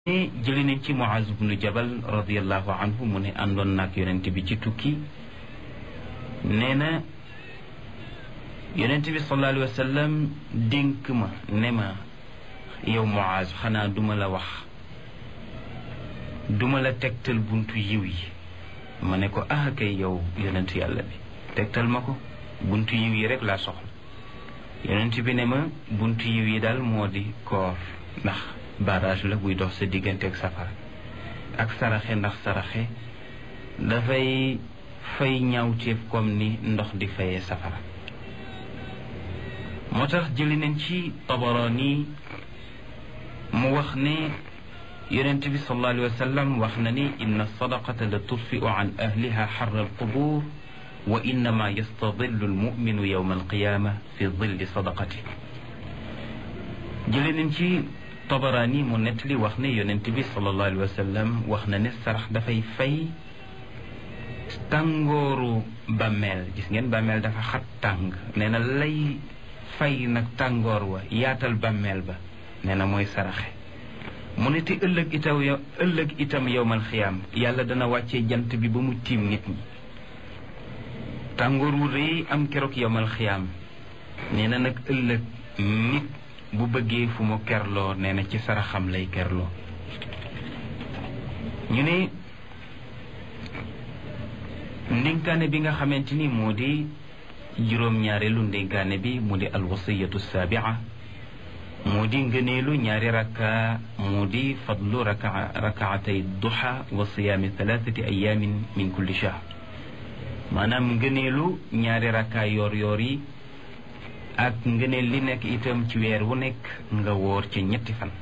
ne jëli nañ ci Muaz bnu Jabal radiallahu anhu mu ne àndoon naag yonent bi ci tukki nee na yonent bi sallallahu alayhi wa sallam dénk ma ne ma yow Muaz xanaa duma la wax duma la tegtal buntu yiw yi ma ne ko ah kay yow yonent yàlla bi tegtal ma ko buntu yiw yi rek laa soxla yonent bi ne ma buntu yiw yi daal moo di koor ndax barrage la buy dox sa diggante ak safara ak saraxe ndax saraxe dafay fay ñaawteef comme ni ndox di fayee safara moo tax jëli nañ ci Tabarani mu wax ne yonent bi sallallahu alayhi wa sallam wax na ni inna sadaqata la tudfiu an ahliha xarra alqubur wa innama yastadillu almuminu yowma alqiyama fi dilli sadaqati jëli nañ ci Tabarani mu nettali wax ne yonent bi sallallahu alayhi wa sallam wax na ne sarax dafay fay tàngooru bàmmeel gis ngeen bàmmeel dafa xat tàng nee na lay fay nag tàngoor wa yaatal bàmmeel ba nee na mooy saraxe mu ne te ëllëg itam yow ëllëg itam yowmal xiyaam yàlla dana wàccee jant bi ba mu tiim nit ñi tàngoor wu rëy am keroog yowmal xiyaam nee na nag ëllëg nit bu bëggee fu mu kerloo nee na ci saraxam lay kerloo ñu ne ndénkaane bi nga xamante ni moo di juróom-ñaareelu ndénkaane bi mu di alwasiyatu saabia moo di ngëneelu ñaari rakka moo di fadlu raka rakaatay duha wa siyaami thalathati ayamin min kulli shahr maanaam ngëneelu ñaari rakka yoor yoor yi ak ngëneel li nekk itam ci weer wu nekk nga woor ci ñetti fan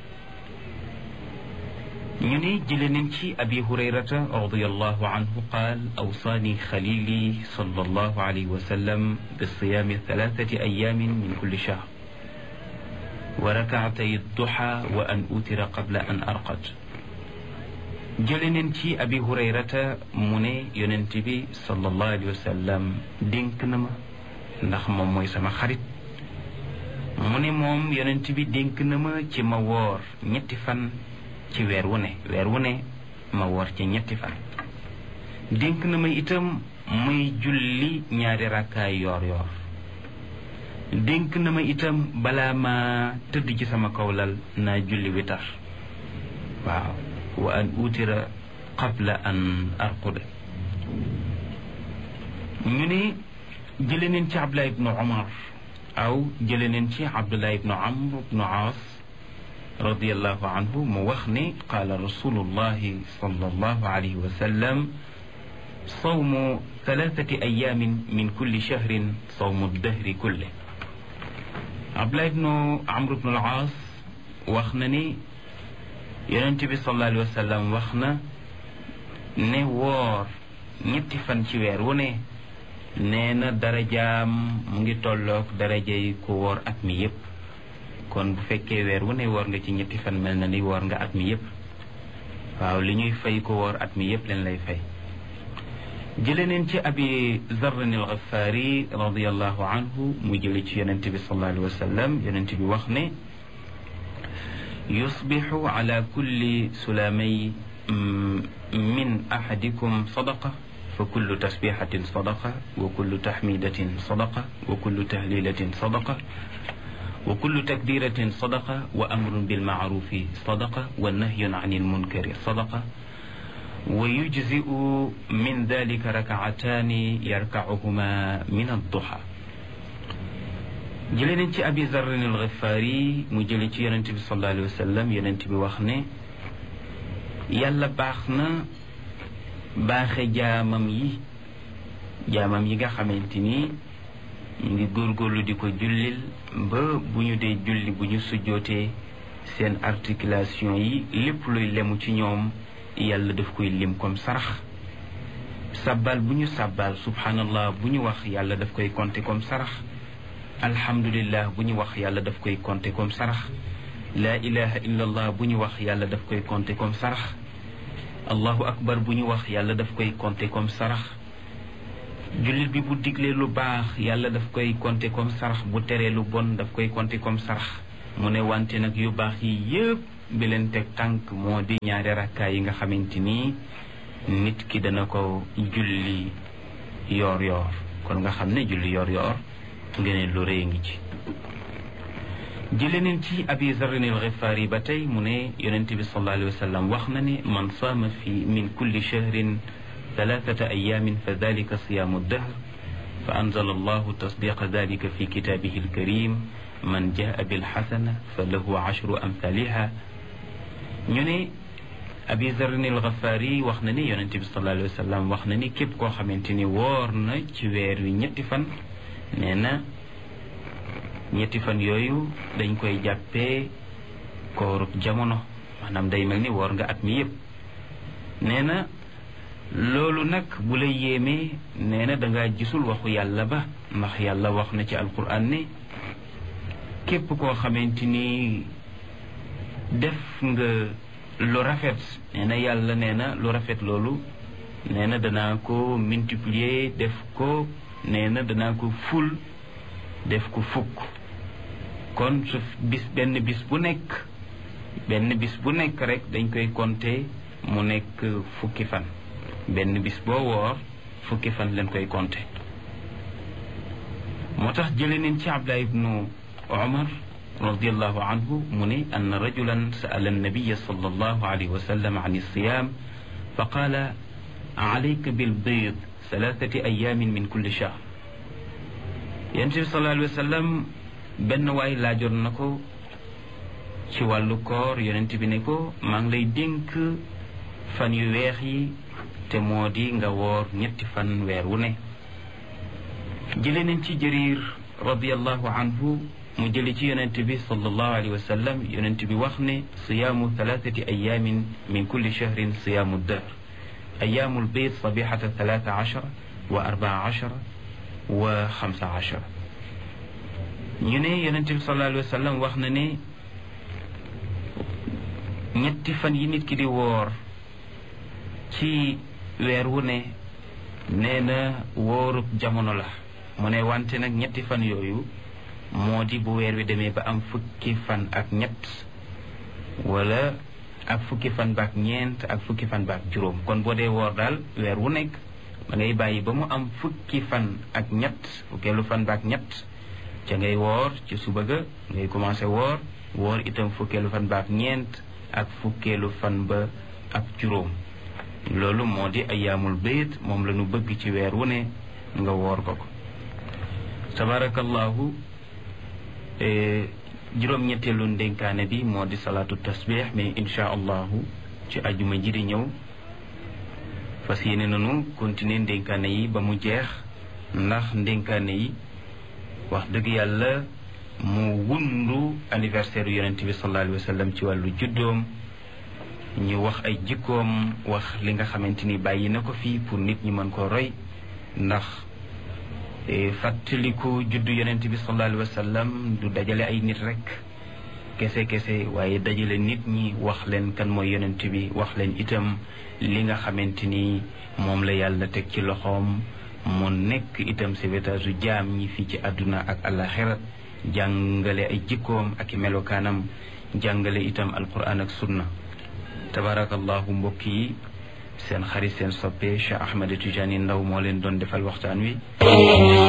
ñu ne jële nañ ci abi hurayrata radiallahu anhu qaal awsaani xalili sallallahu alayhi wa sallam bi siyaami thalathati ayamin min kulli shahr wa rakaatay duha wa an utira qabla an arqad jële nañ ci abi hurayrata mu ne yonent bi sallallahu alayhi wa sallam dénk na ma ndax moom mooy sama xarit mu ne moom yonent bi dénk na ma ci ma woor ñetti fan ci weer wu ne weer wu ne ma woor ci ñetti fan dénk na ma itam muy julli ñaari rakkaay yoor yoor dénk na ma itam balaa ma tëdd ci sama kawlal naa julli witar waaw wa an utira qabla an arquda ñu ne jële neen ci Abdullah ibnu Umar aw jële neen ci Abdullah ibnu Amr ibnu Aas radiallahu anhu mu wax ne qaala rasulullahi sallallahu alayhi wa sallam sawmu thalathati ayamin min kulli shahrin sawmu dahri kulle Abdullah ibnu Amr ibnu al-Aas wax na ni yonent bi sallallahu alayhi wa sallam wax na ne woor ñetti fan ci weer wu ne nee na darajaam mu ngi tolloog darajay ku woor at mi yépp kon bu fekkee weer wu ne woor nga ci ñetti fan mel na ni woor nga at mi yépp waaw li ñuy fay ko woor at mi yépp leen lay fay jële neen ci abi zarrin al ghafaari radiallahu anhu mu jële ci yonent bi sallallahu alayhi wa sallam yonent bi wax ne yusbixu ala kulli sulaamay min ahadikum sadaqa fa kullu tasbixatin sadaqa wa kullu taxmidatin sadaqa wa kullu tahlilatin sadaqa wa kullu takbiratin sadaqa wa amrun bilmaarufi sadaqa wa nahyun an ilmunkari sadaqa wa yujziu min dalika rakaataani yarkacuhuma min adduha jële nañ ci abi zarrin alxifaari mu jële ci yonent bi sallallahu alayhi wa sallam yonent bi wax ne yàlla baax na baaxe jaamam yi jaamam yi nga xamante ni ñu ngi góorgóorlu di ko jullil ba bu ñu dee julli bu ñu sujjootee seen articulation yi lépp luy lemu ci ñoom yàlla daf koy lim comme sarax sabbal bu ñu sabbal subhanallah bu ñu wax yàlla daf koy compter comme sarax alhamdulillah bu ñu wax yàlla daf koy compter comme sarax laa ilaha illa allah bu ñu wax yàlla daf koy compter comme sarax allahu akbar bu ñu wax yàlla daf koy compter comme sarax jullit bi bu diglee lu baax yàlla daf koy compter comme sarax bu teree lu bon daf koy compter comme sarax mu ne wante nag yu baax yi yëpp bi leen teg tànk moo di ñaari rakkaay yi nga xamante ni nit ki dana ko julli yoor yoor kon nga xam ne julli yoor yoor ngeen lu rëy ngi ci jële neen ci abi zarrin al xifaari ba tey mu ne yonente bi sallallahu alayhi wa sallam wax na ne man saama fi min kulli shahrin ثلاثة أيام فذلك صيام الدهر فأنزل الله تصديق ذلك في كتابه الكريم من جاء بالحسنة فله عشر أمثالها ñu abi zarrin al ghafari wax na ni yonente bi sallallahu alayhi wa sallam wax na ni képp koo xamante ni woor na ci weer wi ñetti fan nee na ñetti fan yooyu dañ koy jàppee koorub jamono maanaam day mel ni woor nga at mi yëpp nee na loolu nag bu la yéemee nee na dangaa gisul waxu yàlla ba ndax yàlla wax na ci alquran ne képp koo xamante ni def nga lu rafet nee na yàlla nee na lu rafet loolu nee na danaa ko multiplier def ko nee na danaa ko ful def ko fukk kon su bis benn bis bu nekk benn bis bu nekk rek dañ koy compter mu nekk fukki fan benn bis boo woor fukki fan leen koy compter moo tax jële neen ci Abdullah ibnu Umar radiallahu anhu mu ne ann rajulan sa'ala annabiya sallallahu alayhi wa sallam an alsiyam fa qaala alayka bilbiid thalathati ayamin min kulli shahr yonent bi sallallahu alayhi wa sallam benn waay laajoon na ko ci wàllu koor yonent bi ne ko maa ngi lay dénk fan yu weex yi te moo di nga woor ñetti fan weer wu ne jële nañ ci jëriir radiallahu anhu mu jële ci yonent bi sallallahu alayhi wa sallam yonent bi wax ne siyaamu thalathati ayamin min kulli shahrin siyaamu dahr ayaamul bayt sabihata thalatha ashara wa arbaa ashara wa xamsa ashara ñu ne yonent bi sallallahu alayhi wa sallam wax na ne ñetti fan yi nit ki di woor ci weer wu ne nee na wóorub jamono la mu ne wante nag ñetti fan yooyu moo di bu weer wi demee ba am fukki fan ak ñett wala ak fukki fan baak ñeent ak fukki fan baak juróom kon boo dee woor daal weer wu nekk da ngay bàyyi ba mu am fukki fan ak ñett fukkeelu fan baak ñett ca ngay woor ci suba ga ngay commencé woor woor itam fukkeelu fan baak ñeent ak fukkeelu fan ba ak juróom loolu moo di ayaamul bayt moom la ñu bëgg ci weer wu ne nga woor ko ko tabarakallahu juróom-ñetteelu ndénkaane bi moo di salaatu tasbih mais insha allahu ci ajuma ji di ñëw fas yéene nañu continuer ndénkaane yi ba mu jeex ndax ndénkaane yi wax dëgg yàlla mu wundu anniversaire yu yonente bi sallallahu alayhi wa sallam ci wàllu juddoom ñu wax ay jikkoom wax li nga xamante ni bàyyi na ko fii pour nit ñi mën koo roy ndax fàttaliku juddu yonent bi sallallahu alayhi wa sallam du dajale ay nit rek kese kese waaye dajale nit ñi wax leen kan mooy yonent bi wax leen itam li nga xamante ni moom la yàlla teg ci loxoom mu nekk itam sauvetage u jaam ñi fii ci àdduna ak àllaxira jàngale ay jikkoom ak i melokaanam jàngale itam alquran ak sunna tabarakallahu mbokk yi seen xarit seen soppe Cheikh Ahmed Tidiane Ndaw moo leen doon defal waxtaan wi